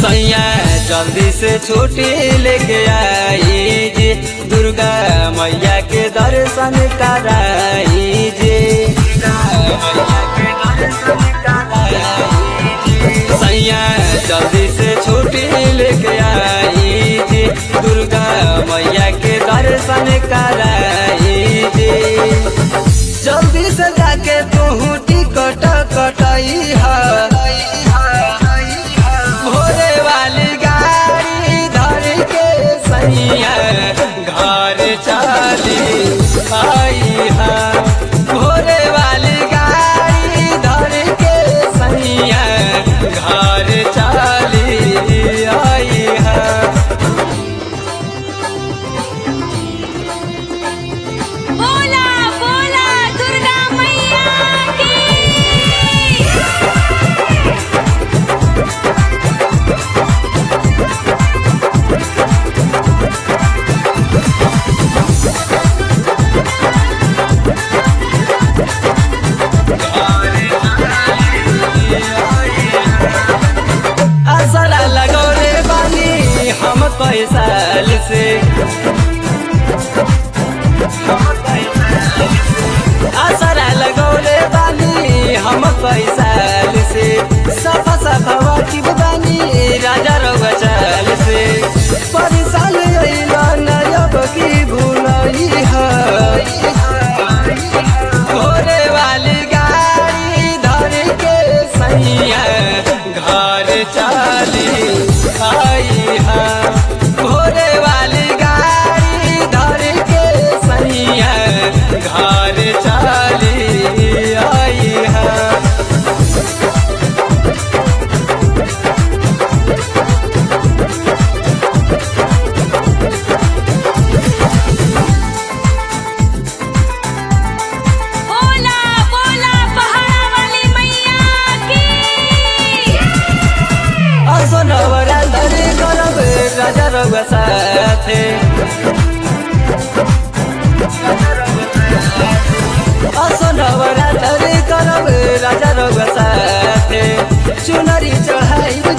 सैया जल्दी से छुट्टी लेके आई जी दुर्गा मैया के दर्शन कराई जी मैया के दर्शन कराई जी। सैया जल्दी से छुट्टी लेके आई जी दुर्गा मैया के दर्शन कराई जी जल्दी से जाके तू टिकट कटाई भोरे वाली गाड़ी धर के सैया घर चली आई है भोरे वाली गाड़ी धर के सैया घर चली आई है बोला बोला दुर्गा मैया की असरा लगौले बानी हम कई साल से असरा लगौले बानी हम कई साल से सफा सफा वाकिफ बानी राजा रउआ चाल से परेशान अइला नयब की भूलई है घोड़े वाली गाड़ी धर के सैया घर चली आई है घोड़े वाली गाड़ी धर के सैया घर चली आई है बोला बोला पहाड़ा वाली मैया की असो नवरात्रि करब राजा रउआ साथे असो नवरात्रि करब राजा रउआ साथे चुनरी चढ़ाई